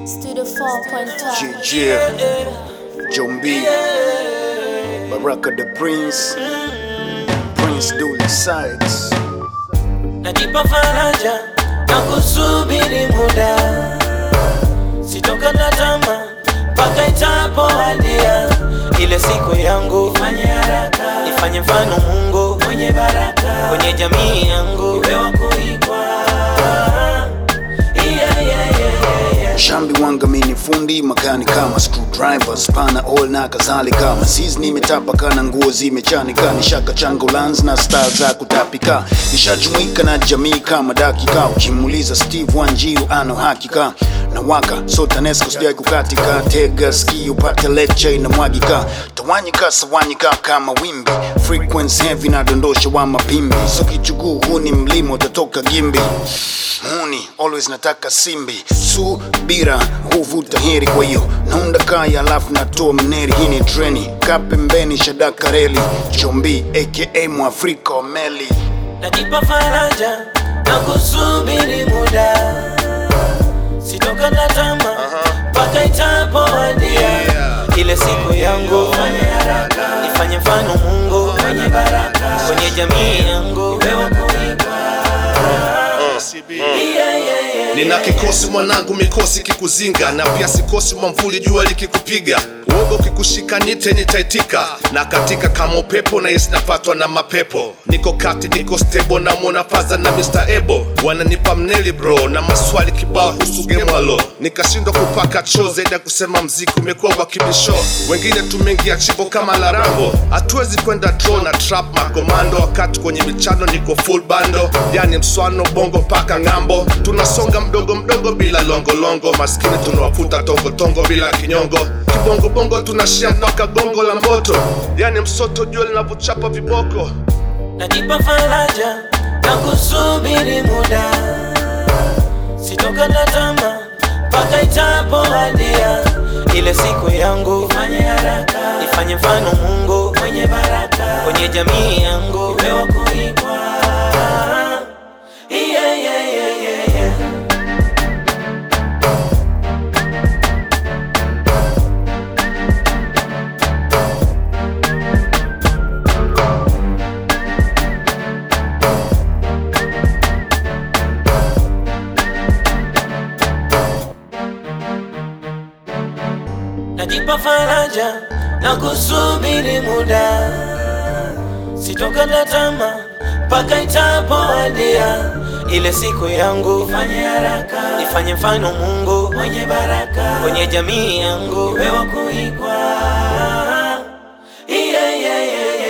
Studio 4.5. JJ, John B, Baraka the Prince, Prince Dully Sykes. najipa faraja na kusubiri muda, sitokata tamaa mpaka itapowadia ile siku yangu. Ifanye haraka, ifanye mfano Mungu mwenye baraka kwenye jamii yangu, iwe wa kuigwa. Yeah, yeah, yeah, yeah, yeah. Shambi wanga mini fundi makani kama screwdrivers pana all na kadhalika masizi nimetapa kana nguo zimechanika nishaka changa ulanzi na style za kutapika nishajumuika na jamii kama dakika ukimuuliza Steve Wanjiru ano hakika na waka so TANESCO sijai kukatika tega ski upate lecture inamwagika tawanyika sawanyika kama wimbi frequency heavy na dondosha wa mapimbi so kichuguu huu ni mlima utatoka gimbi muni always nataka simbi subira huvuta heri kwa hiyo naunda kaya alafu natoa mneri hii ni treni ka pembeni shadaka reli chombi aka mwafrika wa meli najipa faraja na kusubiri muda, sitokata tamaa mpaka itapowadia ile siku yangu. Ifanye haraka, ifanye mfano Mungu mwenye baraka kwenye jamii yangu, iwe wa kuigwa. Yeah, yeah, yeah, yeah. nina kikosi mwanangu mikosi kikuzinga na pia sikosi mwamvuli jua likikupiga uoga ukikushika nite nitaitika na katika kama upepo na yes napatwa na mapepo niko kati niko stable na mwona faza na Mr. Ebo wananipa mneli bro na maswali kibao husu gemwalo nikashindwa kupaka choo zaidi ya kusema mziki umekuwa wa kibisho wengine tumeingia chimbo kama larambo hatuwezi kwenda draw na trap makomando wakati kwenye michano niko full bando yani mswano bongo mpaka ng'ambo tunasonga mdogo mdogo bila longolongo maskini tunawafuta tongotongo bila kinyongo kibongobongo tunashia mpaka gongo la mboto yani msoto jua linavyochapa viboko najipa faraja na kusubiri muda, sitokata tamaa mpaka itapowadia ile siku yangu. Ifanye haraka, ifanye mfano Mungu mwenye baraka kwenye jamii yangu, iwe wa kuigwa. Yeah, yeah, yeah, yeah, yeah. najipa faraja na kusubiri muda, sitokata tamaa mpaka itapowadia ile siku yangu. Ifanye haraka, ifanye mfano Mungu mwenye baraka kwenye jamii yangu, iwe wa kuigwa. Yeah, yeah, yeah,